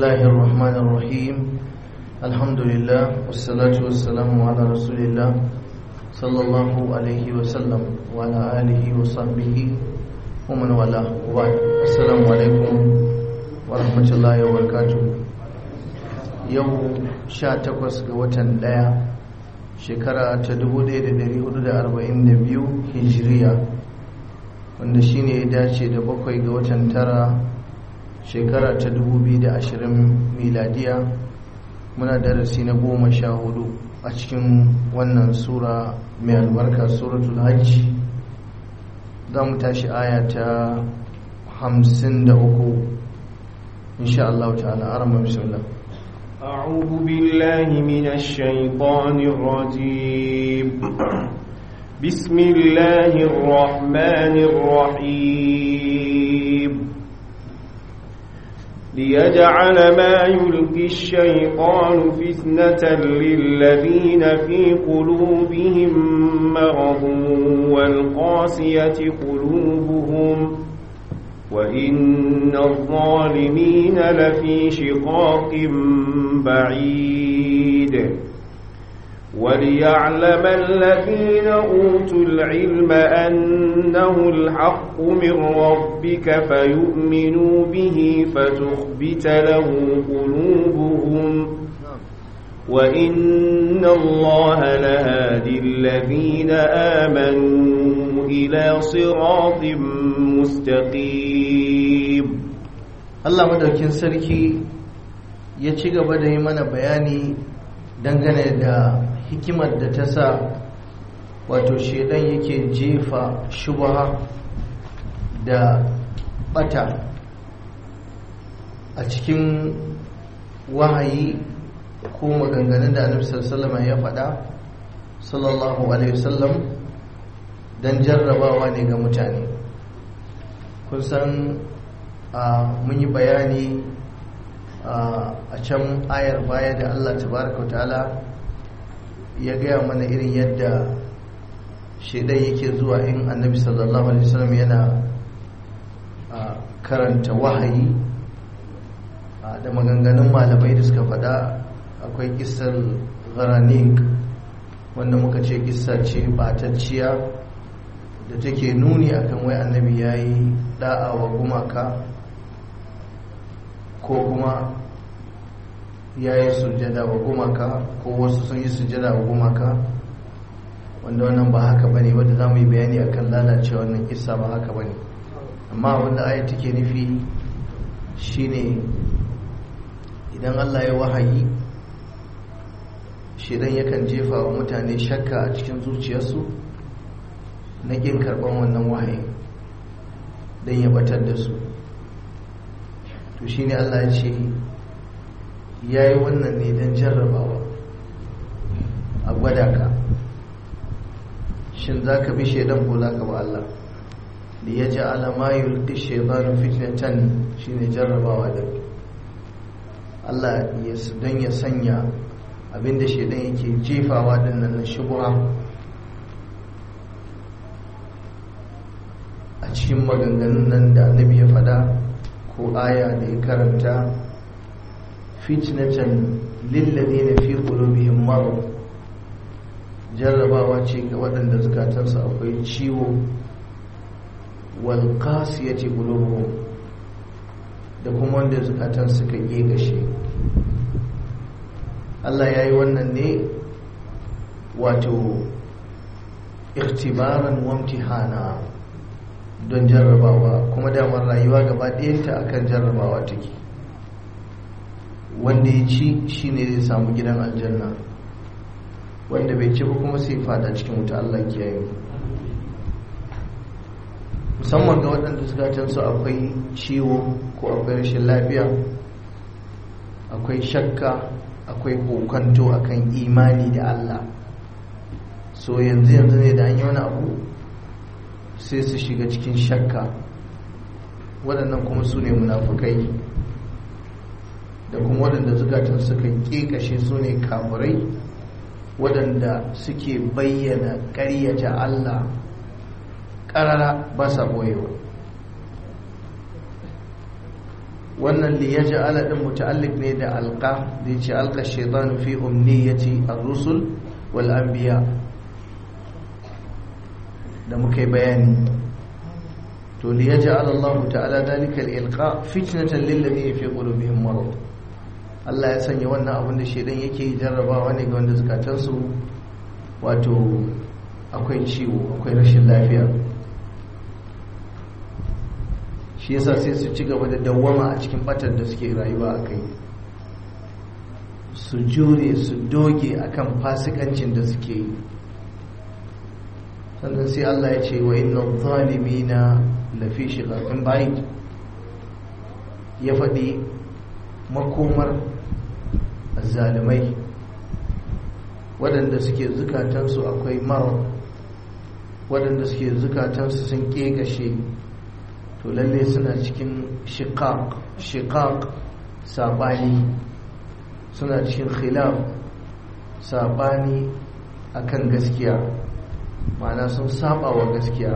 الله الرحمن الرحيم الحمد لله والصلاة والسلام على رسول الله صلى الله عليه وسلم وعلى آله وصحبه ومن والاه وبعد السلام عليكم ورحمة الله وبركاته يوم شاتكوس وتن دايا shekara ta 1442 hijiriya wanda shine ya dace da bakwai ga watan tara shekara ta 2020 miladiya muna darasi na goma sha hudu a cikin wannan sura mai albarka suratul hajji za mu tashi aya ta 53 insha Allah ta'ala arama bismillah أعوذ بالله من الشيطان الرجيم بسم الله الرحمن الرحيم ليجعل ما يلقي الشيطان فتنة للذين في قلوبهم مرض والقاسية قلوبهم وإن الظالمين لفي شقاق بعيد وليعلم الذين أوتوا العلم أنه الحق من ربك فيؤمنوا به فتخبت له قلوبهم وإن الله لهادي الذين آمنوا إلى صراط مستقيم Allah madaukin sarki ya ci gaba da yi mana bayani dangane da hikimar da ta sa wato shedan yake jefa shubha da bata a cikin wahayi ko maganganun da annabi sallallahu ya faɗa sallallahu alaihi wasallam don jarrabawa ne ga mutane kun san mun yi bayani a can ayar baya da Allah tabaraka ta'ala ya gaya mana irin yadda shaidan yake zuwa in annabi sallallahu alaihi wasallam yana karanta wahayi da maganganun malamai da suka faɗa akwai kisar garanik wanda muka ce kissa ce batacciya da take nuni akan wai annabi ya yi da'a wa gumaka ko kuma ya yi sujada wa gumaka ko wasu sun yi sujada wa gumaka wanda wannan ba haka ba ne wadda za mu yi bayani akan lalacewa wannan kissa ba haka ba ne amma wanda aya take nufi shine idan allah ya wahayi shidan yakan jefa wa mutane shakka a cikin zuciyarsu na ƙin karɓar wannan wahayi don ya batar da su to shi ne allah ce ya yi wannan ne don jarrabawa a gwada ka shin za ka bi shaidan ko za ka ba allah da ya ji alama yulki shaidanu fitnatan shi ne jarrabawa da allah don ya sanya abinda shaidan yake jefawa dinnan na shubha a cikin maganganun nan da annabi ya fada ko aya da ya karanta fitnatan lilladheena fi qulubihim marad jarrabawa ce ga waɗanda zukatansu akwai ciwo wal qasiyati qulubuhum da kuma wanda zukatan suka gegashe Allah ya yi wannan ne wato ikhtibaran wamtihana don jarrabawa kuma damar rayuwa gaba ɗayanta akan jarrabawa take wanda ya ci shine zai samu gidan aljanna wanda bai ci ba kuma sai fada cikin wuta Allah kiyaye musamman ga waɗanda zukatansu akwai ciwo ko akwai rashin lafiya akwai shakka akwai kokanto akan imani da Allah so yanzu yanzu ne da an yi wani abu sai su shiga cikin shakka waɗannan kuma su ne munafukai da kuma waɗanda zukatan suka ƙeƙashe su ne kamurai waɗanda suke bayyana ƙaryata Allah ƙarara ba sa ɓoyewa wannan li yaj'ala din muta'alliq ne da alqa da yace alqa shaytanu fi umniyati ar-rusul wal anbiya da muka yi bayani to li yaj'al Allah ta'ala dalika al-ilqa fitnatan lil ladina fi qulubihim marad Allah ya sanya wannan abin da shedan yake jarrabawa ne ga wanda zukatansu wato akwai ciwo akwai rashin lafiya shi yasa sai su ci gaba da dawwama a cikin batar da suke rayuwa a kai su jure su doge akan fasikancin da suke yi sannan sai Allah ya ce wa inna zalimina lafi shiqaqin ba'id ya faɗi makomar zalimai waɗanda suke zukatansu akwai mara waɗanda suke zukatansu sun ƙegashe to lalle suna cikin shiqaq shiqaq sabani suna cikin khilaf sabani akan gaskiya ma'ana sun saba wa gaskiya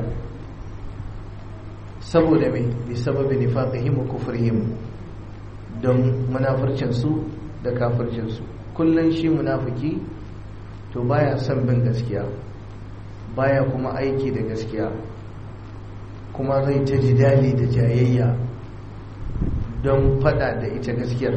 saboda mai bi sababi nifaqihim wa kufrihim don munafircin su da kafircin su kullun shi munafiki to baya son bin gaskiya baya kuma aiki da gaskiya kuma zai ta jidali da jayayya don fada da ita gaskiyar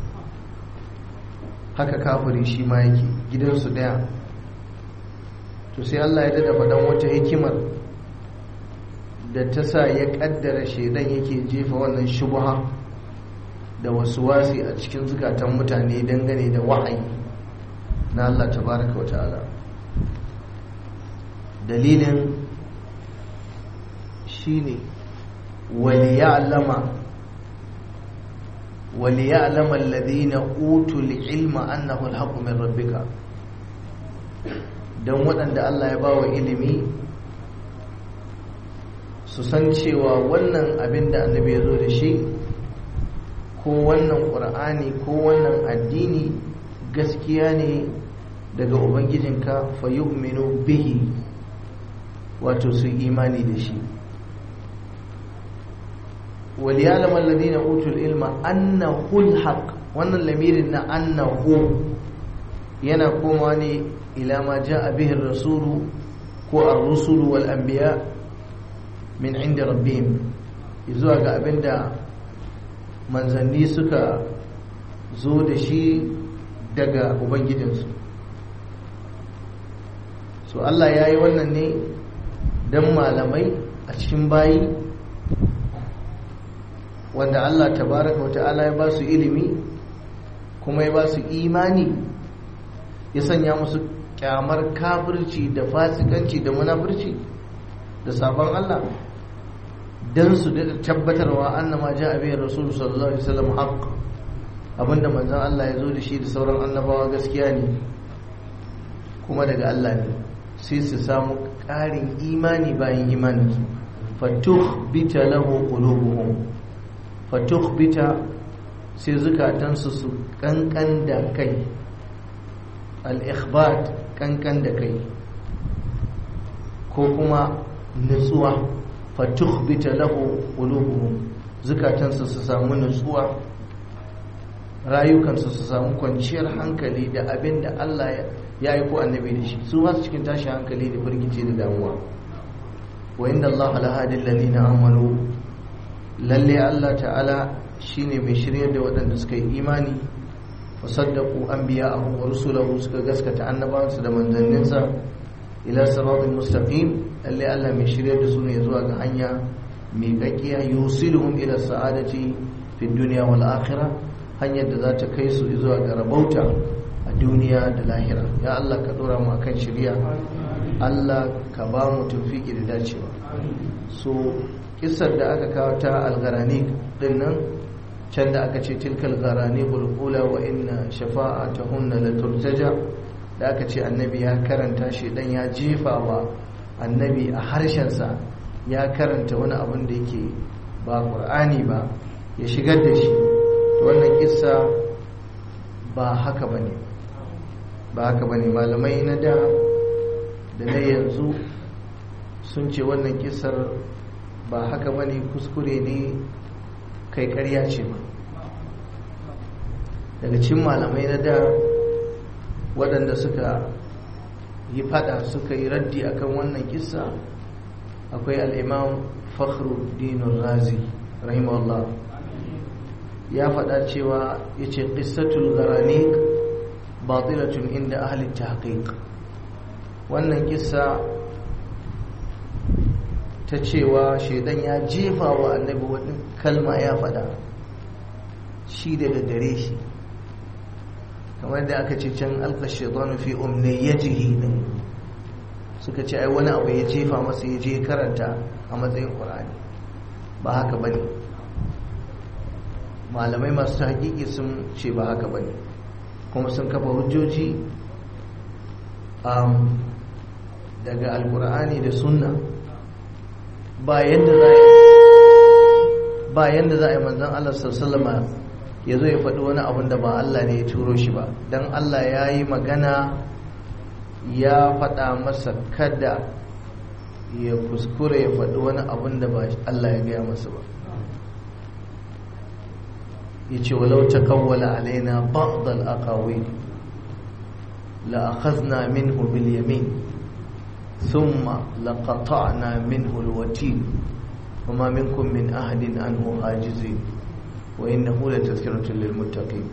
haka kafiri shi ma yake gidansu daya to sai Allah ya dada faɗan wata hikimar da ta sa ya ƙaddara shaidan yake jefa wannan shubha da wasu wasi a cikin zukatan mutane dangane da wahayi na Allah tabaraka wa ta'ala dalilin shine waliya'lama waliya'lama alladhina utul ilma annahu alhaqqu min rabbika dan waɗanda Allah ya bawa ilimi su san cewa wannan abin da annabi ya zo da shi ko wannan ƙur'ani ko wannan addini gaskiya ne daga ubangijinka fa yu'minu bihi wato su imani da shi وليعلم الذين اوتوا العلم انه الحق wannan lamirin na annahu yana koma ne ila ma jaa bihi ar-rasulu ko ar-rusulu wal anbiya min inda rabbihim zuwa ga abinda manzanni suka zo da shi daga ubangijinsu so Allah ya yi wannan ne don malamai a cikin bayi wanda Allah tabaraka wata'ala ya ba su ilimi kuma ya ba su imani ya sanya musu kyamar kafirci da fasikanci da munafurci da sabon Allah don su da tabbatarwa annama ja abin rasul sallallahu alaihi wasallam haqq abinda manzon Allah ya zo da shi da sauran annabawa gaskiya ne kuma daga Allah ne sai su samu ƙarin imani bayan imaninsu fatukhbita lahu qulubuhum fatukhbita sai zukatansu su kankan da kai al-ikhbat kankan da kai ko kuma nutsuwa fatukhbita lahu qulubuhum zukatansu su samu nutsuwa rayukansu su samu kwanciyar hankali da abin da Allah ya yi ko annabi da shi su masu cikin tashi hankali da firgice da damuwa wa inda Allah alhadin lalina amanu lalle Allah ta'ala shine mai shirya da waɗanda suka yi imani wa saddaku an biya a wa rusulahu suka gaskata annabawansu da manzanninsa ila siratul mustaqim lalle Allah mai shirya da su ne zuwa ga hanya mai kakkiya yusiluhum ila sa'adati fi dunya wal akhirah hanyar da za ta kai su zuwa ga rabauta a duniya da lahira ya Allah ka dora mu kan shirya Allah ka ba mu tawfiki da dacewa so kisar da aka kawo ta algarani din nan can da aka ce tilkal garani bulbula wa inna shafa'atahunna la turtaja da aka ce annabi ya karanta shi dan ya jefa wa annabi a harshensa ya karanta wani abin da yake ba qur'ani ba ya shigar da shi wannan kissa ba haka ba ne ba haka ba ne malamai na da da na yanzu sun ce wannan kissar ba haka ba ne kuskure ne kai karya ce ba daga cikin malamai na da waɗanda suka yi fada suka yi raddi akan wannan kissa akwai al'imam fakhruddin razi rahimahullah ya faɗa cewa ya ce ƙissatul garanik batilatun inda ahalin tahqiq wannan kissa ta cewa shaidan ya jefa wa annabi wani kalma ya faɗa shi da dare shi kamar da aka ce can alka shaitanu fi umniyyatihi din suka ce ai wani abu ya jefa masa ya je karanta a matsayin qur'ani ba haka bane malamai masu hakiki sun ce ba haka bane kuma sun kafa hujjoji daga alqur'ani da sunna ba yanda za ba yanda za a yi manzon Allah sallallahu alaihi ya zo ya faɗi wani abin da ba Allah ne ya turo shi ba don Allah ya yi magana ya faɗa masa kada ya kuskure ya faɗi wani abin da ba Allah ya gaya masa ba ya ce walau ta kawwala alaina ba'dal aqawil la akhadna minhu bil yamin thumma laqata'na minhu al watin وما منكم من أحد عنه حاجزين وإنه لتذكرة للمتقين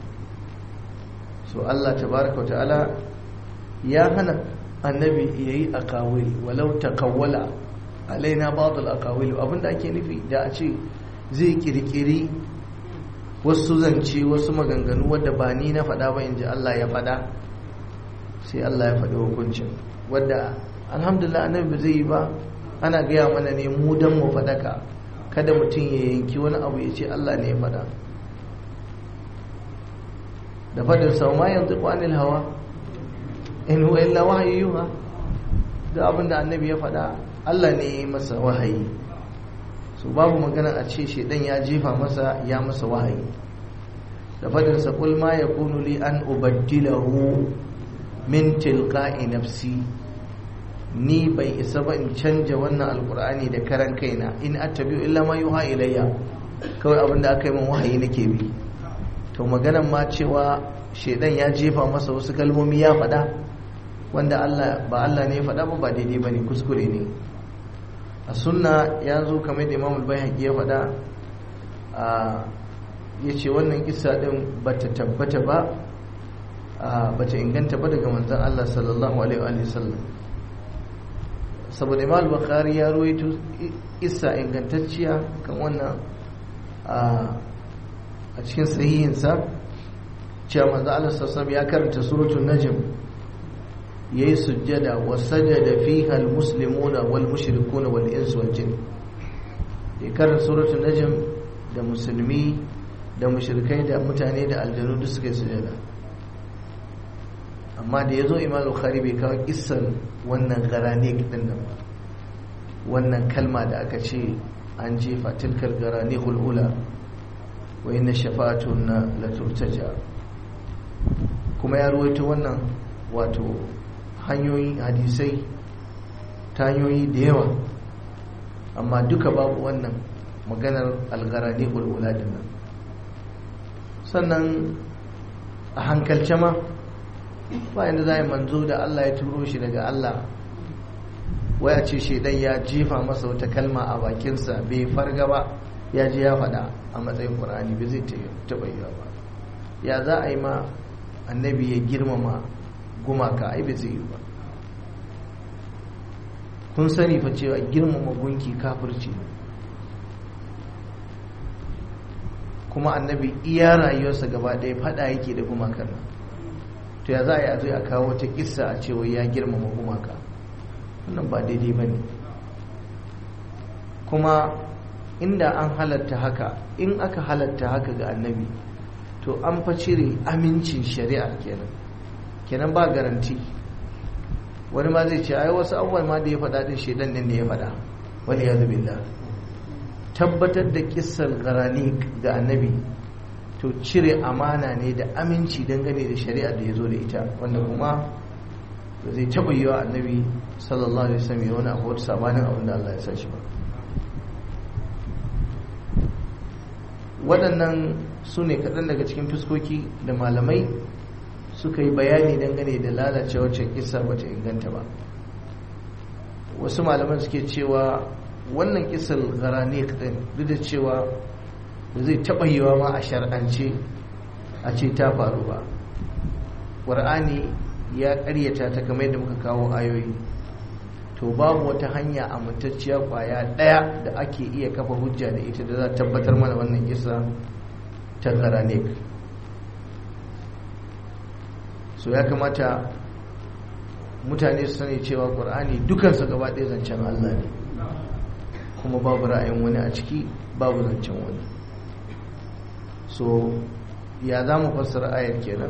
so Allah tabaraka wa ta'ala ya hana annabi yayi akawil walau takawwala alaina ba'd al-aqawil abinda ake nufi da a ce zai kirkiri wasu zance wasu maganganu wadda ba ni na faɗa ba inji Allah ya faɗa sai Allah ya faɗi hukuncin wadda alhamdulillah annabi ba zai yi ba ana gaya mana ne mu dan mu faɗaka kada mutum ya yanki wani abu ya ce Allah ne ya faɗa da faɗin sau ma yanzu ƙwanil hawa in huwa illa wahayi yuha da abin da annabi ya faɗa Allah ne ya yi masa wahayi so babu magana a ce shaidan ya jefa masa ya masa wahayi da faɗin sa kul ma yakunu li an ubaddilahu min tilqa'i nafsi ni bai isa ba in canja wannan alkur'ani da karan kaina in attabi'u illa ma yuha ilayya kawai abin da aka yi min wahayi nake bi to maganan ma cewa shedan ya jefa masa wasu kalmomi ya faɗa wanda Allah ba Allah ne ya faɗa ba ba daidai bane kuskure ne a sunna ya zo kamar da Imam al-Baihaqi ya faɗa a yace wannan kissa din bata tabbata ba bata inganta ba daga manzon Allah sallallahu alaihi wa sallam saboda imam bukhari ya ruwaito isa ingantacciya kan wannan a cikin sahihinsa cewa manzo Allah sallallahu ya karanta suratul najm yayi sujjada wa sajada fiha almuslimuna wal mushrikuna wal insu wal jin ya karanta suratul najm da musulmi da mushrikai da mutane da aljanu duk suka yi sujjada amma da ya zo imam bukhari bai kawo kissan wannan garane din nan ba wannan kalma da aka ce an jefa tilkar garane hulhula wa inna shafa'atun na laturtaja kuma ya ruwaito wannan wato hanyoyi hadisai ta hanyoyi da yawa amma duka babu wannan maganar algarane hulhula din nan sannan a hankalce ma bayan da za a yi manzo da Allah ya turo shi daga Allah waya ce shaidan ya jefa masa wata kalma a bakinsa bai farga ba ya je ya faɗa a matsayin ƙur'ani bai zai taɓa yi ba ya za a yi ma annabi ya girmama gumaka ai bai zai yi ba kun sani fa cewa girmama gunki kafirci kuma annabi iya rayuwarsa gaba ɗaya faɗa yake da gumakan nan to ya za a yi a zo a kawo wata kissa a cewa ya girmama gumaka wannan ba daidai ba ne kuma inda an halatta haka in aka halatta haka ga annabi to an fa cire amincin shari'a kenan kenan ba garanti wani ma zai ce ai wasu abubuwan ma da ya faɗa din shaidan din ne ya faɗa wani ya billah tabbatar da kissar garani ga annabi to cire amana ne da aminci dangane da shari'a da ya zo da ita wanda kuma ba zai taɓa yi wa annabi sallallahu alaihi wasallam ya wani abu wata sabanin abin da Allah ya sa shi ba waɗannan su ne kaɗan daga cikin fuskoki da malamai suka yi bayani dangane da lalace wacce kisa bata inganta ba wasu malaman suke cewa wannan kisar garanik din duk da cewa da zai taɓa yiwa ma a shar'ance a ce ta faru ba ƙwar'ani ya ƙaryata ta kamar yadda muka kawo ayoyi to babu wata hanya amintacciya ƙwaya ɗaya da ake iya kafa hujja da ita da za tabbatar mana wannan kisa ta garanik so ya kamata mutane su sani cewa ƙwar'ani dukansa gaba ɗaya zancen allah ne kuma babu ra'ayin wani a ciki babu zancen wani so ya za mu fassara ayar kenan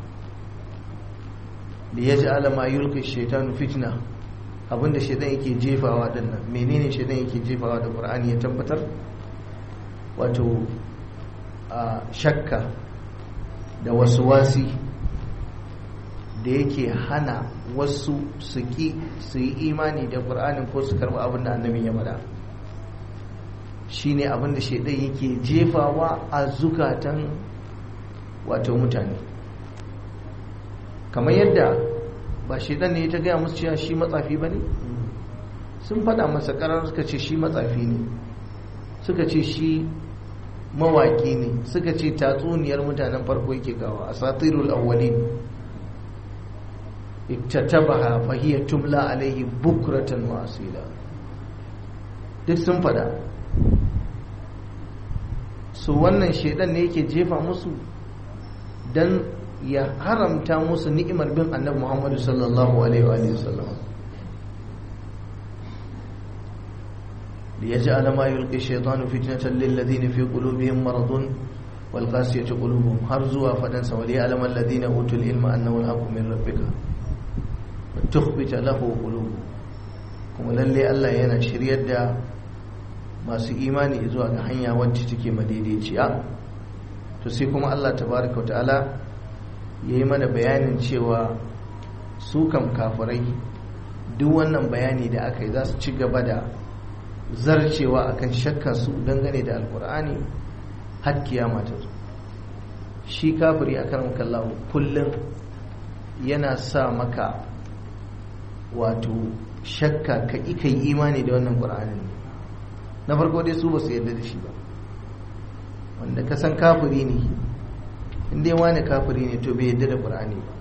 da ya ji alama yulka shaitanu fitna abinda shaitan yake jefawa dinnan menene shaitan yake jefawa da qur'ani ya tabbatar wato a shakka da wasu wasi da yake hana wasu su ki su yi imani da qur'anin ko su karɓi abin da annabi ya faɗa shine abin da shaidan yake jefawa a zukatan wato mutane kamar yadda ba shaidan ne ta gaya musu cewa shi matsafi ba ne sun fada masa karar suka ce shi matsafi ne suka ce shi mawaki ne suka ce tatsuniyar mutanen farko yake gawa a satirul awwalin iktatabaha fahiya tumla alaihi bukratan wa asila duk sun fada su wannan shaidan ne yake jefa musu don ya haramta musu ni'imar bin annabi muhammadu sallallahu alaihi wa sallam ليجعل ما يلقي الشيطان فتنة للذين في قلوبهم مرض والقاسية قلوبهم هرزوا فدنس وليعلم الذين أوتوا العلم أنه الحق من ربك وتخبت له قلوبهم كما للي الله ينا شريد masu imani zuwa ga hanya wacce take madaidaiciya to sai kuma Allah tabaraka wa ta'ala ya yi mana bayanin cewa su kam kafirai duk wannan bayani da aka yi za su ci gaba da zarcewa akan shakka su dangane da alkur'ani har kiyama ta zo shi kafiri akan kallahu kullum yana sa maka wato shakka ka ika yi imani da wannan ƙur'anin na farko dai su ba su yarda da shi ba wanda ka san kafiri ne inda wani kafiri ne to bai yarda da ƙur'ani ba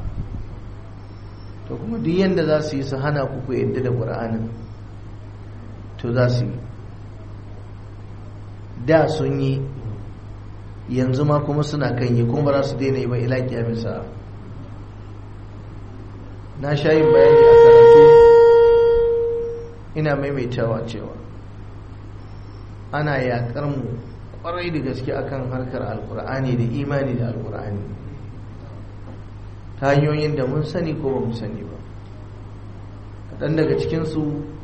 to kuma duk yadda za su yi su hana ku ku yarda da ƙur'anin to za su yi da sun yi yanzu ma kuma suna kan yi kuma ba za su daina yi ba ila kiyamisa na sha yin bayani a karatu ina maimaitawa cewa ana yakar mu kwarai da gaske akan harkar alkur'ani da imani da alkur'ani ta hanyoyin da mun sani ko ba mu sani ba kaɗan daga cikinsu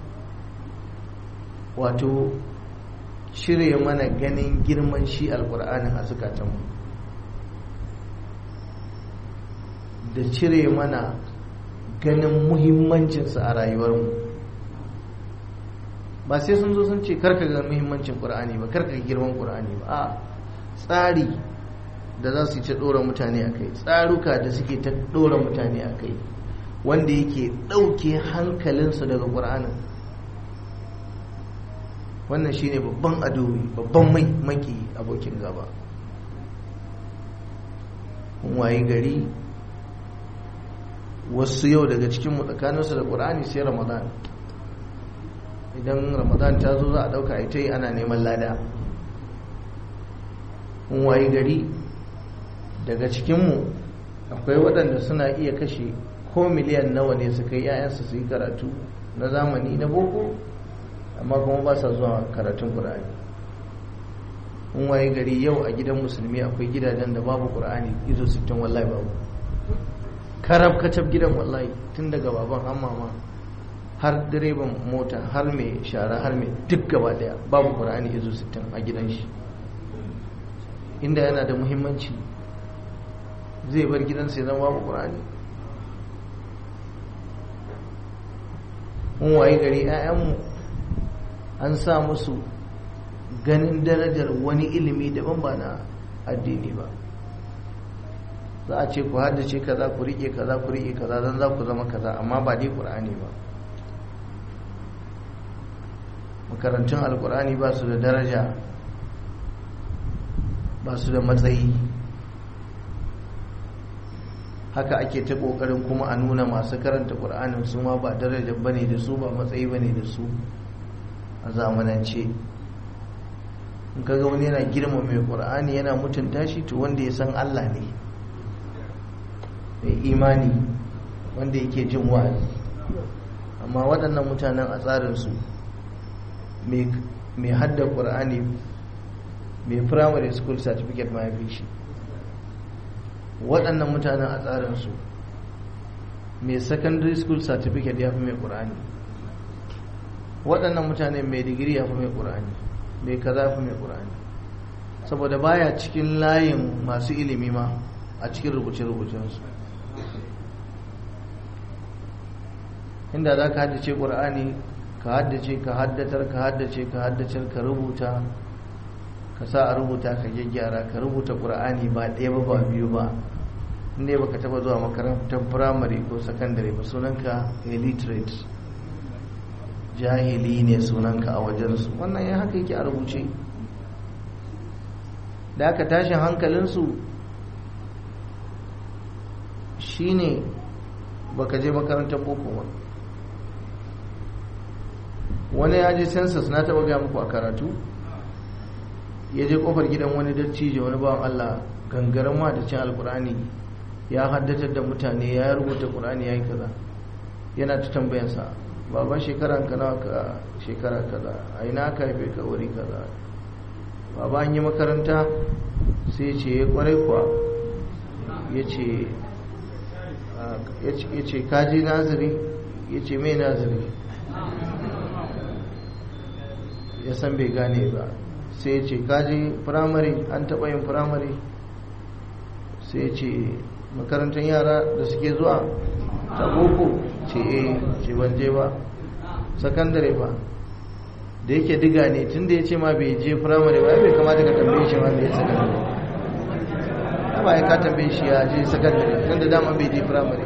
wato cire mana ganin girman shi alkur'anin a zukatanmu da cire mana ganin muhimmancinsa a rayuwarmu ba sai sun zo sun ce karka ga muhimmancin ƙur'ani ba karka ga girman ƙur'ani ba a tsari da za su yi ta ɗora mutane a kai tsaruka da suke ta ɗora mutane a kai wanda yake ɗauke hankalinsu daga ƙur'anin wannan shine babban adowi babban mai maki abokin gaba waye gari wasu yau daga cikinmu tsakaninsu da ƙur'ani sai ramadan idan ramadan ta zo za a ɗauka ita yi ana neman lada waye gari daga cikinmu akwai waɗanda suna iya kashe ko miliyan nawa ne su kai 'ya'yansu su yi karatu na zamani na boko amma kuma ba sa zuwa karatun ƙur'ani in waye gari yau a gidan musulmi akwai gidajen da babu ƙur'ani izo sittin wallahi babu karab kacab gidan wallahi tun daga baban har mama har direban mota har mai shara har mai duk gaba daya babu ƙur'ani izo sittin a gidan shi inda yana da muhimmanci zai bar gidansa ya zama babu ƙur'ani mun waye gari 'ya'yanmu an sa musu ganin darajar wani ilimi daban ba na addini ba za a ce ku haddace kaza ku rike kaza ku rike kaza don za ku zama kaza amma ba dai ƙur'ani ba makarantun alƙur'ani ba su da daraja ba su da matsayi haka ake ta ƙoƙarin kuma a nuna masu karanta ƙur'anin su ma ba daraja ba ne da su ba matsayi ba ne da su a zamanance in kaga wani yana girma mai ƙur'ani yana mutunta shi to wanda ya san allah ne mai imani wanda yake jin wa'azi amma waɗannan mutanen a tsarinsu mai hadda ƙur'ani mai primary school certificate ma ya fi shi waɗannan mutanen a tsarinsu mai secondary school certificate ya fi mai ƙur'ani waɗannan mutane mai digiri ya fi mai ƙur'ani mai kaza ya fi mai ƙur'ani saboda baya cikin layin masu ilimi ma a cikin rubuce-rubucensu inda za ka haddace ƙur'ani ka haddace ka haddatar ka haddace ka haddace ka rubuta ka sa a rubuta ka gyaggyara ka rubuta ƙur'ani ba ɗaya ba ba biyu ba inda baka taba zuwa makarantar firamare ko sakandare ba sunanka illiterate jahili ne sunanka a wajensu wannan ya haka yake a rubuce da aka tashin hankalinsu shine baka je makarantar boko ba wani ya je census na taba gaya muku a karatu ya je kofar gidan wani dattijo wani bawan Allah gangaren ma da cin alkurani ya haddatar da mutane ya rubuta kurani ya yi kaza yana ta tambayansa baban shekaran ka nawa ka shekara kaza a ina ka haife ka wuri kaza baba an yi makaranta sai ce ya kwarai kuwa ya ce ya ce kaji naziri ya ce mai naziri ya san bai gane ba sai ya ce kaji firamare an taɓa yin firamare sai ya ce makarantar yara da suke zuwa ta boko ce eh ce ban je ba sakandare ba da yake diga ne tun da ya ce ma bai je firamare ba bai kamata ka tambaye shi ma bai yi sakandare ya ba ya ka tambaye shi ya je sakandare tun da dama bai je firamare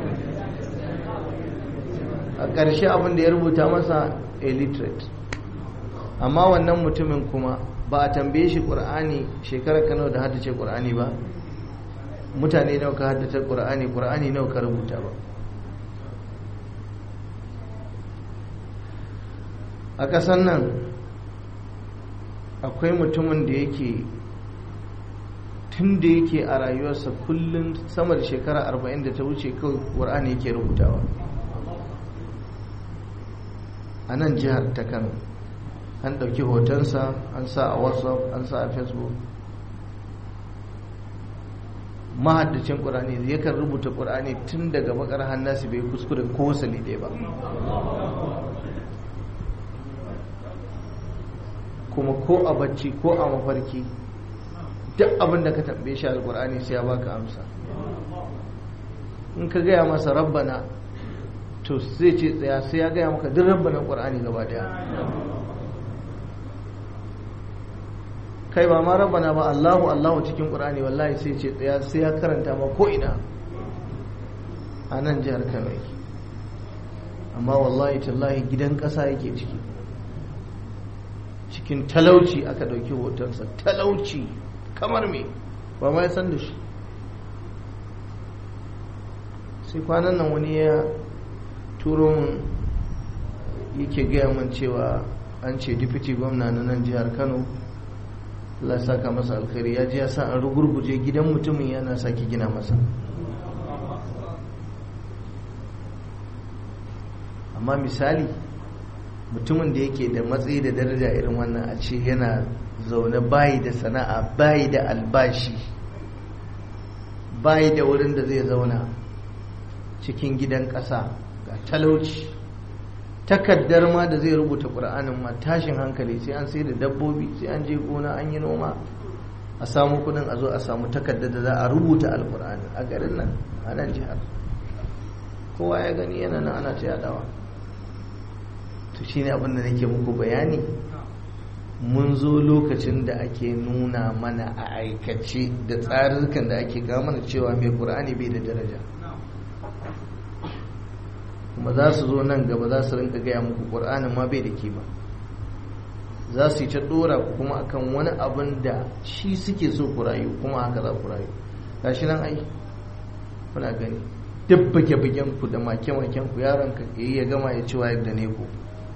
a ƙarshe abin da ya rubuta masa illiterate amma wannan mutumin kuma ba a tambaye shi ƙur'ani shekarar kano da haddace ƙur'ani ba mutane nawa ka haddace ƙur'ani ƙur'ani nawa ka rubuta ba a ƙasar nan akwai mutumin da yake tun da yake a rayuwarsa kullum sama da shekara 40 da ta wuce kawai ƙur'ani yake rubutawa a nan jihar ta kano an ɗauki hotonsa an sa a whatsapp an sa a facebook mahaddacin ƙur'ani yakan rubuta ƙur'ani tun daga bakar hannasi bai kuskure ko wasali ɗaya ba kuma ko a bacci ko a mafarki duk abin da ka tambaye shi alƙur'ani sai ya baka amsa in ka gaya masa rabbana to zai ce tsaya sai ya gaya maka duk rabbanan ƙur'ani gaba daya kai ba ma rabbana ba Allahu Allahu cikin Qur'ani wallahi sai ce tsaya sai ya karanta ma ko ina a nan jihar Kano yake amma wallahi tallahi gidan ƙasa yake ciki cikin talauci aka ɗauki hotonsa talauci kamar me ba ma ya san da shi sai kwanan nan wani ya turo mun yake gaya min cewa an ce dipiti gwamna na nan jihar Kano Allah saka masa alkhairi ya ji ya sa an rugurguje gidan mutumin yana sake gina masa amma misali mutumin da yake da matsayi da daraja irin wannan a ce yana zaune bayi da sana'a bayi da albashi bayi da wurin da zai zauna cikin gidan ƙasa ga talauci takaddar ma da zai rubuta ƙur'anin ma tashin hankali sai an sai da dabbobi sai an je gona an yi noma a samu kudin a zo a samu takaddar da za a rubuta alƙur'ani a garin nan a nan jihar kowa ya gani yana nan ana ta yadawa to shine abin da nake muku bayani mun zo lokacin da ake nuna mana a aikace da tsarurrukan da ake ga mana cewa mai ƙur'ani bai da daraja kuma za su zo nan gaba za su rinka gaya muku ƙur'anin ma bai da kima za su yi ta ɗora ku kuma akan wani abin da shi suke so ku rayu kuma haka za ku rayu gashi nan ai kuna gani duk bage-bagen ku da make-maken ku yaron ka ya gama ya ci wayar da ne ku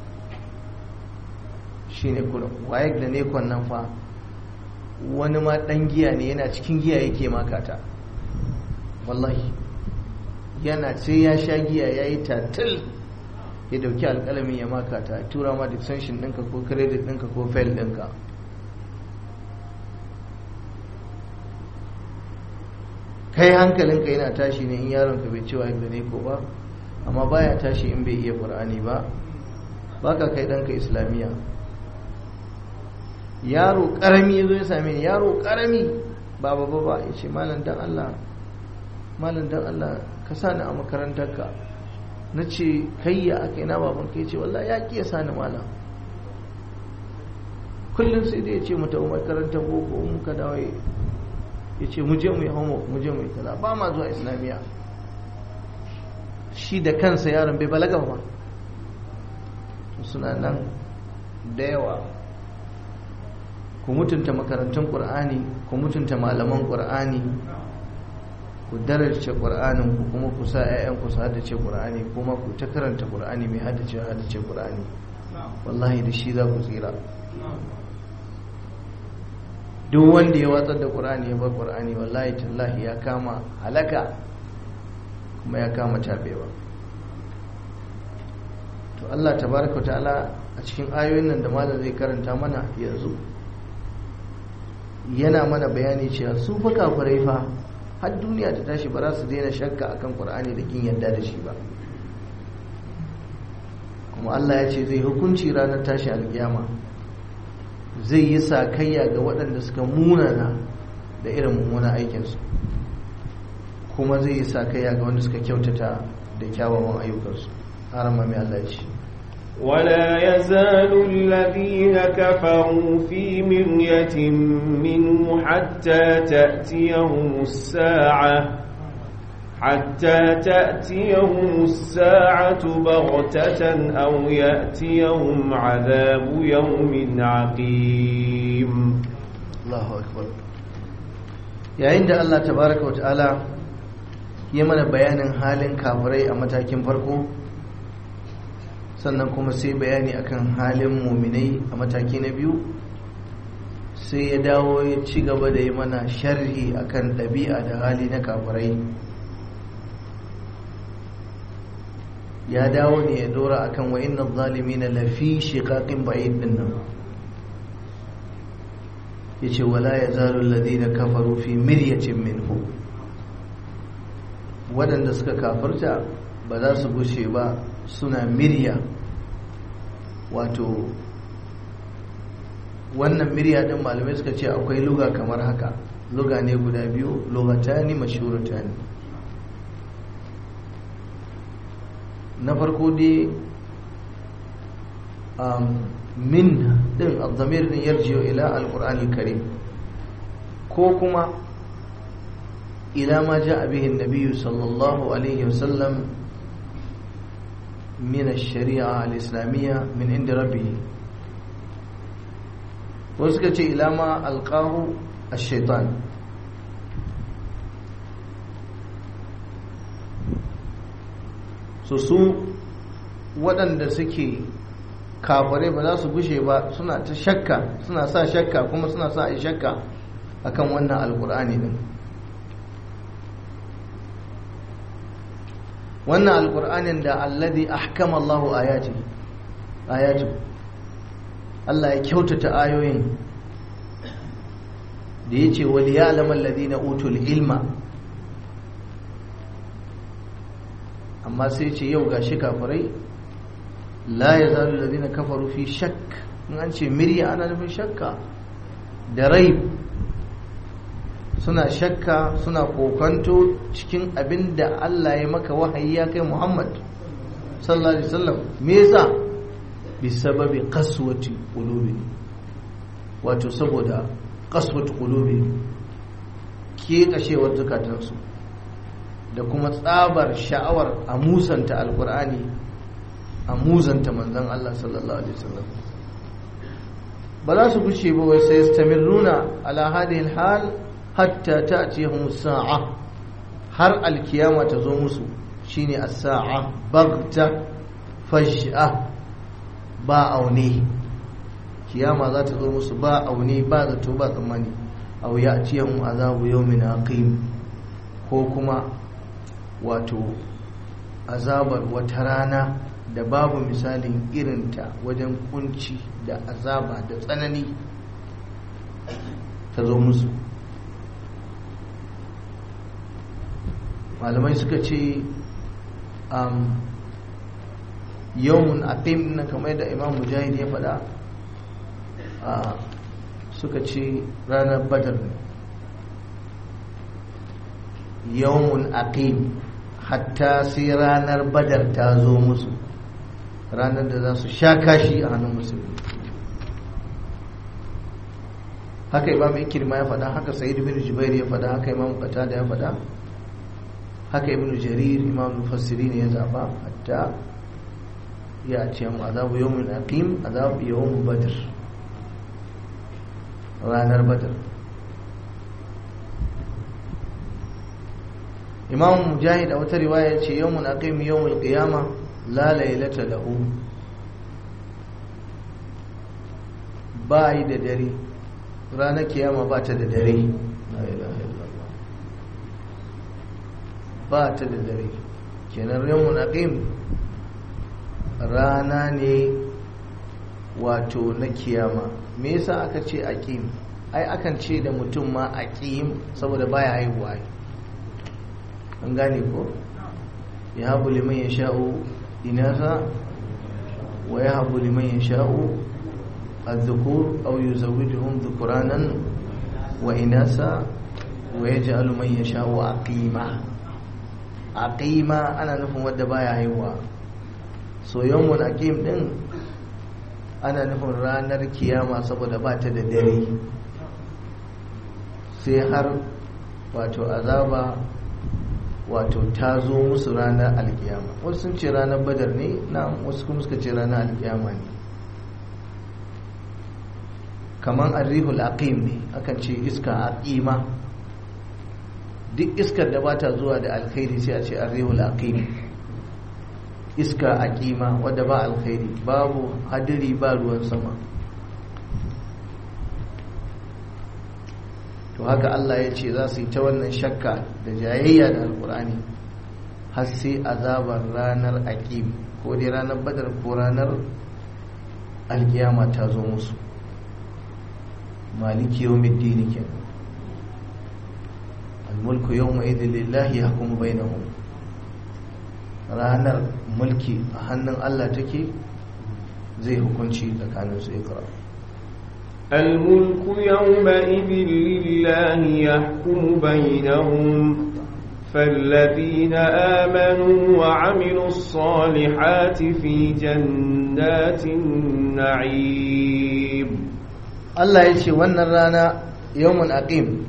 shine kullum wayar da ne nan fa wani ma dan giya ne yana cikin giya yake makata wallahi yana sai ya sha giya ya yi tatil ya dauki alkalamin ya makata tura ma extension ɗinka ko credit ɗinka ko fail ɗinka kai hankalinka yana tashi ne in yaronka bai cewa da ne ko ba amma baya tashi in bai iya qur'ani ba baka kai ɗanka islamiyya yaro karami ya zo ya same ni yaro karami ba ba ba ya ce malam dan Allah malam dan Allah ka sani a makarantarka na ce kai ya aka na baban kai ce wallah ya ƙi ya sani malam kullum sai dai ya ce mata makarantar boko muka dawo ya ce mu je mu yi homo mu je mu yi kaza ba ma zuwa islamiyya shi da kansa yaron bai balaga ba suna nan da yawa ku mutunta makarantun ƙur'ani ku mutunta malaman ƙur'ani ku daraja ƙur'anin ku kuma ku sa 'ya'yanku su haddace ƙur'ani kuma ku ta karanta ƙur'ani mai haddace haddace ƙur'ani wallahi da shi za ku tsira duk wanda ya watsar da ƙur'ani ya bar ƙur'ani wallahi tallahi ya kama halaka kuma ya kama tabewa to Allah tabaraka ta'ala a cikin ayoyin nan da malam zai karanta mana yanzu yana mana bayani cewa su fa kafirai fa har duniya ta tashi ba za su daina shakka akan Qur'ani da kin yadda da shi ba kuma Allah ya ce zai hukunci ranar tashi alkiyama zai yi sakayya ga waɗanda suka munana da irin mummunan aikinsu kuma zai yi sakayya ga wanda suka kyautata da kyawawan ayyukansu harama mai Allah ce ولا يزال الذين كفروا في مرية منه حتى تأتيهم الساعة حتى تأتيهم الساعة بغتة أو يأتيهم عذاب يوم عقيم الله أكبر yayin da Allah tabaraka wa ta'ala ya mana bayanin halin kafirai a matakin farko sannan kuma sai bayani akan halin muminai a mataki na biyu sai ya dawo ya ci gaba da yi mana sharhi akan ɗabi'a da hali na kafirai ya dawo ne ya dora akan wa inna zalimina lafi shiqaqin ba'id din nan yace wala yazalu alladhina kafaru fi miryatin minhu waɗanda suka kafirta ba za su gushe ba suna mirya wato wannan mirya din malamai suka ce akwai luga kamar haka luga ne guda biyu lugatani mashhuratani na farko dai min din azamir din yarjiyo ila alqur'ani karim ko kuma ila ma ja'a bihi an-nabiy sallallahu alaihi wasallam من الشريعة الإسلامية من عند ربه وسكت إلى ما ألقاه الشيطان su waɗanda suke kafare ba za su gushe ba suna ta shakka suna sa shakka kuma suna sa a shakka akan wannan alkur'ani din wannan alkur'anin da alladhi ahkama Allahu ayati ayatu Allah ya kyautata ayoyin da yace wal ya'lamu alladhina utul ilma amma sai ce yau gashi kafirai la yazalu alladhina kafaru fi shakk in an ce mirya ana nufin shakka da raib suna shakka suna kokanto cikin abin da Allah ya maka wahayi ya kai Muhammad sallallahu alaihi wasallam me yasa bi sababi qaswati qulubi wato saboda qaswat qulubi ke kashewar zukatansu da kuma tsabar sha'awar a musanta alkur'ani a musanta manzon Allah sallallahu alaihi wasallam ba za su gushe ba wai sai stamiruna ala hadhihi hal hatta ta'tiyahum sa'a har alkiyama ta zo musu shine as-sa'a bagta faj'a ba aune kiyama za ta zo musu ba aune ba zato ba tsammani aw ya'tiyahum azabu yawmin aqim ko kuma wato azabar wata rana da babu misalin irinta wajen kunci da azaba da tsanani ta zo musu malamai suka ce yawon aqim na kamar da imam mujahid ya faɗa suka ce ranar badar ne yawon aqim hatta sai ranar badar ta zo musu ranar da za su sha kashi a hannun musulmi haka imam ikirma ya faɗa haka sa'id bin jubair ya faɗa haka imam qatada ya faɗa haka ibn jarir imam mufassiri ne ya zaba hatta ya ce mu azabu yawmin aqim azabu yawm badr ranar badr imam mujahid a wata riwaya ce yawmun aqim yawmul qiyamah la laylata lahu ba yi da dare ranar kiyama ba ta da dare ba ta da dare kenan yawmun aqim rana ne wato na kiyama me yasa aka ce aqim ai akan ce da mutum ma aqim saboda baya haihuwa an gane ko ya habu liman ya sha'u inasa wa ya habu liman ya sha'u الذكور أو يزوجهم ذكرانا وإناثا ويجعل من يشاء عقيما عقيما أنا نفهم ودبايا هيوا so yawon akim din ana nufin ranar kiyama saboda ba ta da dare sai har wato azaba wato ta zo musu ranar alkiyama wasu sun ce ranar badar ne na wasu kuma suka ce ranar alkiyama ne kamar arrihul aqim ne akan ce iska aqima duk iskar da bata zuwa da alkhairi sai a ce arrihul aqim iska aqima wadda ba alkhairi babu hadiri ba ruwan sama to haka Allah ya ce za su yi ta wannan shakka da jayayya da alkur'ani har sai azabar ranar aqim ko dai ranar badar ko ranar alkiyama ta zo musu maliki yawmiddin kenan almulku yawma idhin lillahi yahkumu bainahum ranar mulki a hannun Allah take zai hukunci tsakanin su ikra الملك يومئذ لله يحكم بينهم فالذين آمنوا وعملوا الصالحات في جنات النعيم Allah ya ce wannan rana yawon aqim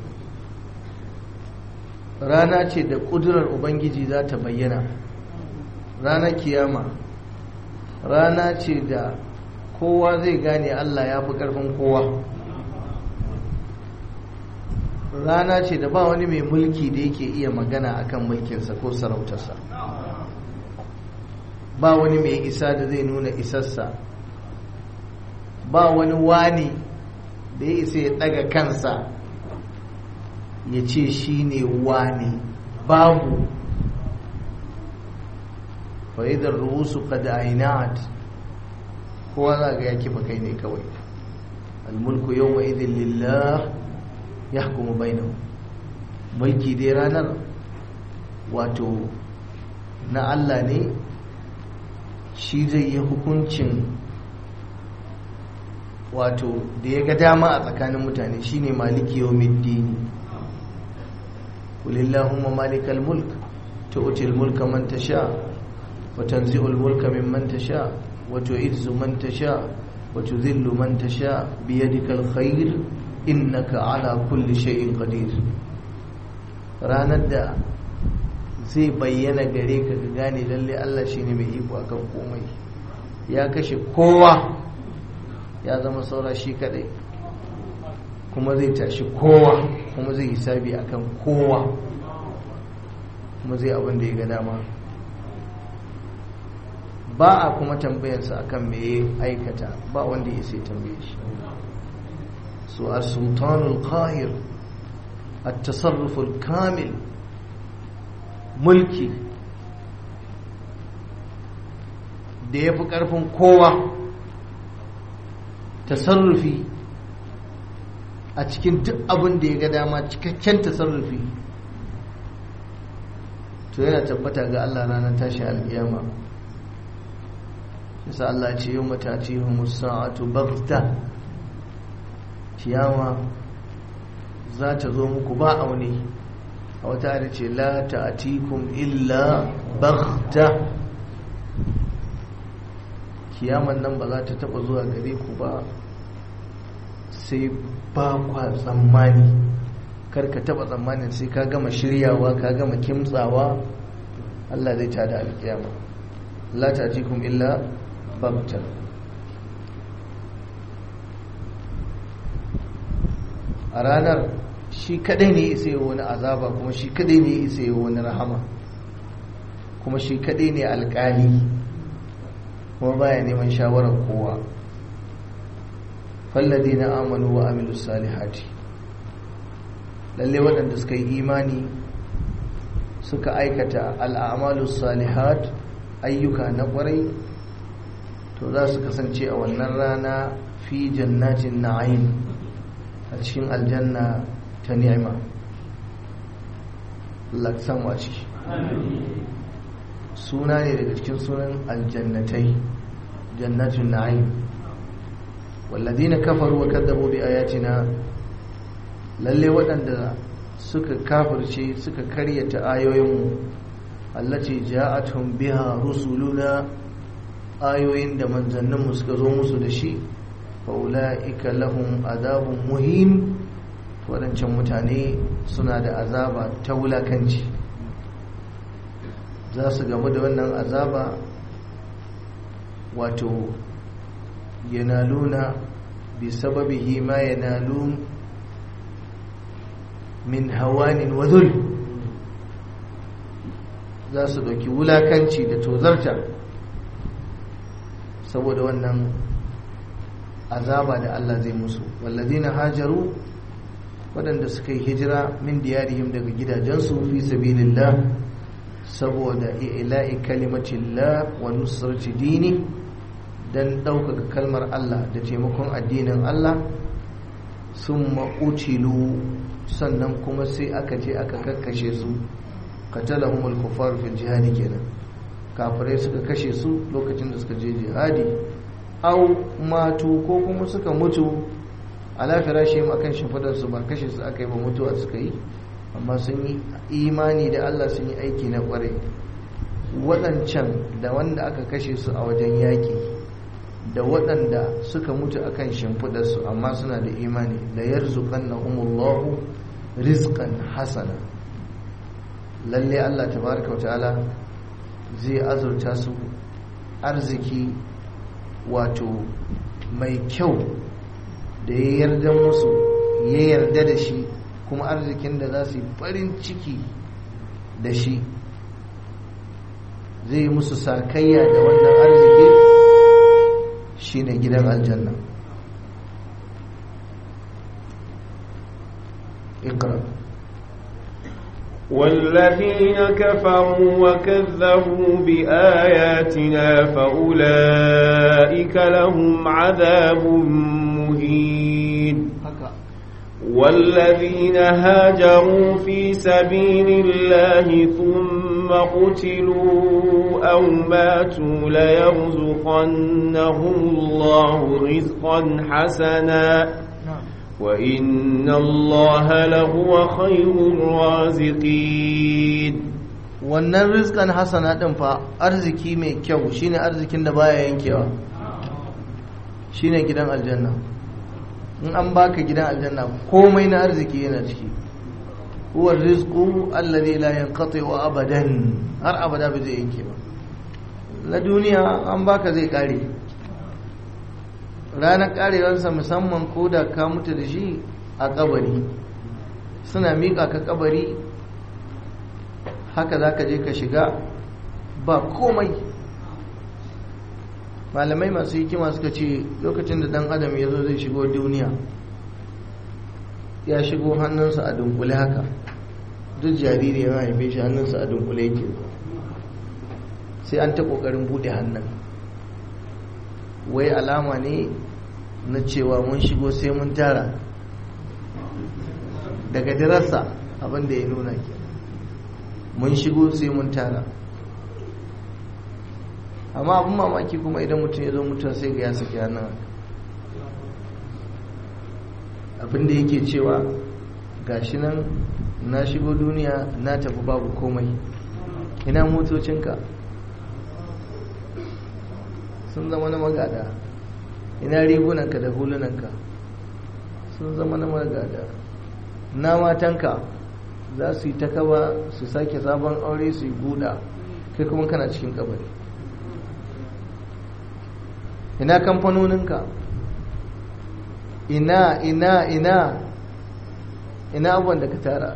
rana ce da ƙudurar ubangiji za ta bayyana ranar kiyama rana ce da kowa zai gane Allah ya fi ƙarfin kowa rana ce da ba wani mai mulki da yake iya magana akan mulkinsa ko sarautarsa ba wani mai isa da zai nuna isarsa ba wani wani da ya isa ya daga kansa ya ce shi ne wani babu fa'idar rusu kada ainat kowa za ga ya kifa kai ne kawai almulku yau wa idin lillah ya hukumu bainahu mulki dai ranar wato na Allah ne shi zai yi hukuncin wato da ya ga dama a tsakanin mutane shine maliki yawmiddini kulillahumma malikal mulk tu'til mulka man tasha wa tanzi'ul mulka mimman tasha wa tu'izzu man tasha wa tuzillu man tasha bi yadikal khair innaka ala kulli shay'in qadir ranar da zai bayyana gare ka ga gane lalle Allah shine mai iko akan komai ya kashe kowa ya zama saura shi kadai kuma zai tashi kowa kuma zai hisabi akan kowa kuma zai abin da ya ga dama ba a kuma tambayarsa akan me ya aikata ba wanda ya sai tambaye shi su a sultanul qahir التصرف الكامل mulki da ya fi ƙarfin kowa tasarrufi a cikin duk abin da ya ga dama cikakken tasarrufi to yana tabbata ga Allah ranar tashi alƙiyama shi Allah ce yau mata ce musa'atu bagta kiyama za ta zo muku ba aune a wata da ce la ta'atikum illa baghta kiyaman nan ba za ta taba zuwa gare ku ba sai ba kwa tsammani karka taba tsammanin sai ka gama shiryawa ka gama kimtsawa Allah zai tada alkiyama la ta'atikum illa baghta a ranar shi kadai ne isa yi wani azaba kuma shi kadai ne isa yi wani rahama kuma shi kadai ne alkali kuma baya neman shawarar kowa falladi na amanu wa amilu salihati lalle waɗanda suka yi imani suka aikata al'amalu salihat ayyuka na ƙwarai to za su kasance a wannan rana fi jannatin na'im a cikin aljanna ta ni'ima laksan a ciki suna ne daga cikin sunan aljannatai jannatin na'im walladina kafaru wa kadzabu bi ayatina lalle waɗanda suka kafirce suka karyata ayoyinmu allati ja'atuhum biha rusuluna ayoyin da manzanninmu suka zo musu da shi faula'ika lahum azabun muhin waɗancan mutane suna da azaba ta wulakanci za su gamu da wannan azaba wato yanaluna bi sababihi ma yanalu min hawanin wazul za su ɗauki wulakanci da tozarta saboda wannan azaba da Allah zai musu wallazina hajaru waɗanda suka yi hijira min diyarihim daga gidajensu fi sabilillah saboda ila'i kalimatillah wa nusrati dini dan ɗaukaka kalmar Allah da taimakon addinin Allah sun ma'utilu sannan kuma sai aka je aka kakkashe su qatalahumul kuffar fil jihadi kenan kafirai suka kashe su lokacin da suka je jihadi au matu ko kuma suka mutu ala firashim akan shimfidar su ba kashe su aka yi ba mutuwa suka yi amma sun yi imani da Allah sun yi aiki na kware waɗancan da wanda aka kashe su a wajen yaƙi da waɗanda suka mutu akan shimfidar su amma suna da imani da yarzuqannahumullahu rizqan hasana lalle Allah tabaraka wa ta'ala zai azurta su arziki wato mai kyau da ya yarda musu ya yarda da shi kuma arzikin da za su yi farin ciki da shi zai yi musu sakayya da wannan arziki shine gidan aljanna ikra والذين كفروا وكذبوا بآياتنا فأولئك لهم عذاب مهين والذين هاجروا في سبيل الله ثم قتلوا أو ماتوا ليرزقنهم الله رزقا حسنا وإن الله لهو خير الرازقين wannan rizkan hasana din fa arziki mai kyau shine arzikin da baya yankewa shine gidan aljanna in an baka gidan aljanna komai na arziki yana ciki huwa rizqu alladhi la yanqati wa abadan har abada ba zai yanke ba na duniya an baka zai kare ranar karewarsa musamman ko da ka mutu da shi a kabari suna miƙa ka kabari haka za ka je ka shiga ba komai malamai masu hikima suka ce lokacin da dan adam ya zo zai shigo duniya ya shigo hannunsa a dunkule haka duk jariri ya haife shi hannunsa a dunkule yake sai an ta kokarin bude hannun wai alama ne na cewa mun shigo sai mun tara daga dirarsa abinda ya nuna ke mun shigo sai mun tara amma abin mamaki kuma idan mutum ya zo mutum sai ga ya saki hannun abinda yake cewa gashi nan na shigo duniya na tafi babu komai ina motocinka sun zama na magada ina rigunanka da hulunanka sun zama na magada na matanka za su yi ta kaba su sake sabon aure su yi guda kai kuma kana cikin kabari ina kamfanoninka ina ina ina ina abubuwan da ka tara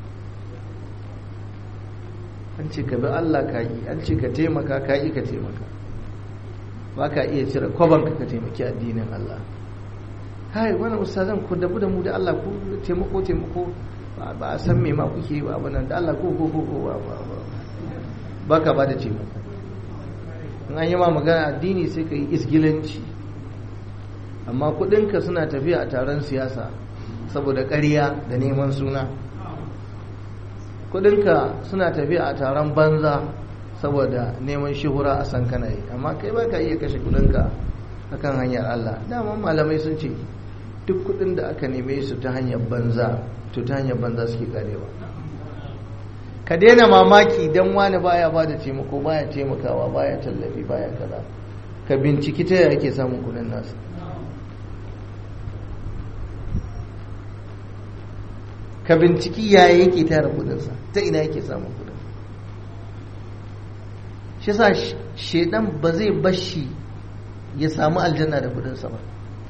an ce ka bi Allah ka yi an ce ka taimaka ka yi ka taimaka ba ka iya cire kwabanka ka taimaki addinin Allah hai wani ustazan ku dabu da mu da Allah ku taimako taimako ba a san me ma kuke ba abu nan da Allah ko ko ko ko ba ka ba da taimako in an yi ma magana addini sai ka yi isgilanci amma kudinka suna tafiya a taron siyasa saboda ƙarya da neman suna kudinka suna tafiya a taron banza saboda neman shuhura a san kana yi amma kai ba ka iya kashe kudinka akan hanyar Allah daman malamai sun ce duk kudin da aka neme su ta hanyar banza to ta hanyar banza suke karewa ka daina mamaki don wani baya ba da taimako baya taimakawa baya tallafi baya kaza ka binciki ta yaya ake samun kudin nasu ka binciki yaya yake tara kudinsa ta ina yake samun kudin shi sa shedan ba zai bashi ya samu aljanna da kudinsa ba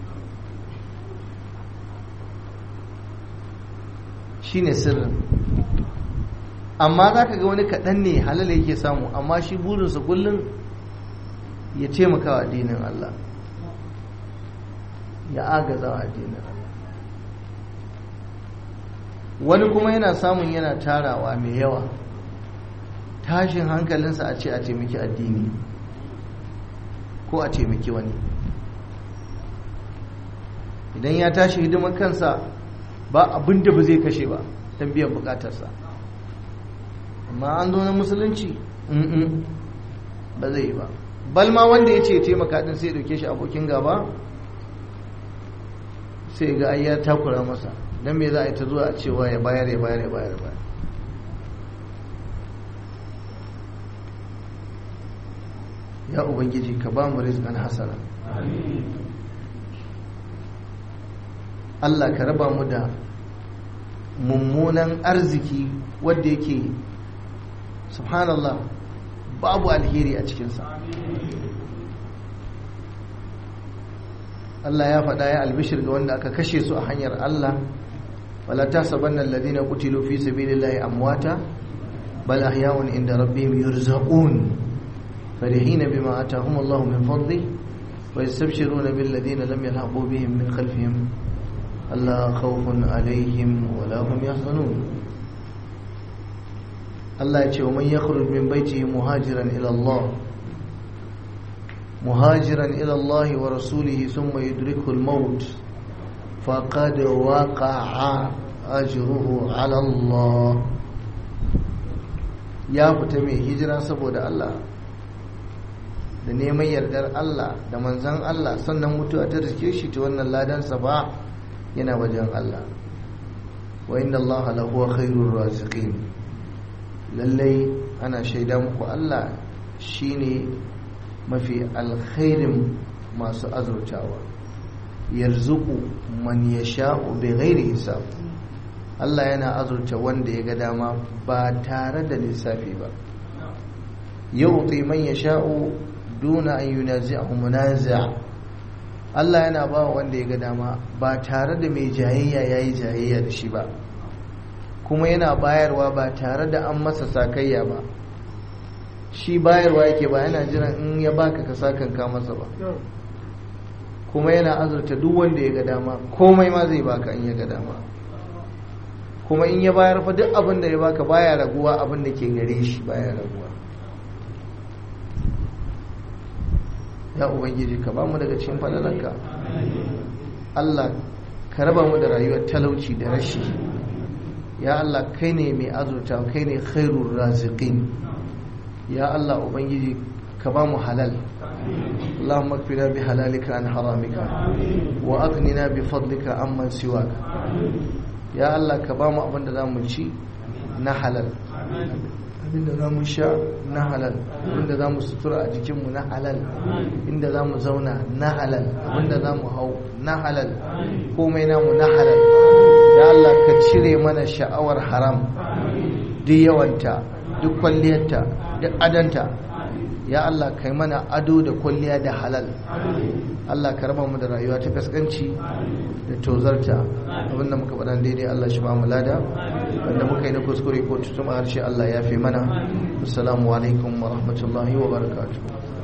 shi ne sirrin amma za ka ga wani kaɗan ne halala yake samu amma shi burinsa kullum ya taimaka wa addinin Allah ya agaza wa addinin Allah wani kuma yana samun yana tarawa mai yawa tashin hankalinsa a ce a taimaki addini ko a taimaki wani idan ya tashi hidimar kansa ba abin da ba zai kashe ba don biyan bukatarsa amma an zo na musulunci ba zai yi ba balma wanda ya ce taimaka din sai dauke shi abokin gaba sai ga ai ya takura masa don me za a yi ta zuwa a cewa ya bayar ya bayar ya bayar ya bayar ya ubangiji ka ba mu rizqan hasana Allah ka raba mu da mummunan arziki wanda yake subhanallah babu alheri a cikinsa Allah ya faɗa ya albishir ga wanda aka kashe su a hanyar Allah wala tasabanna alladhina qutilu fi sabilillahi amwata bal ahya'un inda rabbihim yurzaqun farihina bima atahum Allah min fadli wa yastabshiruna bil ladina lam yalhaqu bihim min khalfihim alla khawfun alaihim wa la hum yahzanun Allah ya ce wa man yakhruj min baitihi muhajiran ila Allah muhajiran ila Allah wa rasulihi thumma yudrikuhu al-maut faqad waqa'a ajruhu ala Allah ya fita mai hijira saboda Allah da neman yardar Allah da manzan Allah sannan mutuwa ta riske shi ta wannan ladansa ba yana wajen Allah wa inna Allah lahu khairur raziqin lallai ana shaida muku Allah shine mafi alkhairin masu azurtawa yarzuqu man yasha'u bighairi hisab Allah yana azurta wanda ya ga dama ba tare da lissafi ba yu'ti man yasha'u duna an yunazi'ahu munazi' Allah yana ba wanda ya ga dama ba tare da mai jayayya yayi jayayya da shi ba kuma yana bayarwa ba tare da an masa sakayya ba shi bayarwa yake ba yana jiran in ya baka ka sakanka masa ba kuma yana azurta duk wanda ya ga dama komai ma zai baka in ya ga dama kuma in ya bayar fa duk abin da ya baka baya raguwa abin da ke gare shi baya raguwa ya ubangiji ka ba mu daga cikin falalanka Allah ka raba mu da rayuwar talauci da rashi ya Allah kai ne mai azurta kai ne khairur raziqin ya Allah ubangiji ka ba mu halal اللهم اكفنا بحلالك عن حرامك واغننا بفضلك عمن سواك يا الله ka ba mu abin da zamu ci na halal abin da zamu sha na halal abin da zamu sutura a jikinmu na halal inda zamu zauna na halal abin da zamu hau na halal komai namu na halal ya Allah ka cire mana sha'awar haram duk yawanta duk kwalliyarta duk adanta ya Allah kai mana ado da kwalliya da halal Allah ka raba mu da rayuwa ta kaskanci da tozarta abinda muka faɗa daidai Allah shi ba mu lada wanda muka yi na kuskure ko tutuma harshe Allah ya fi mana assalamu alaikum wa rahmatullahi wa barakatuh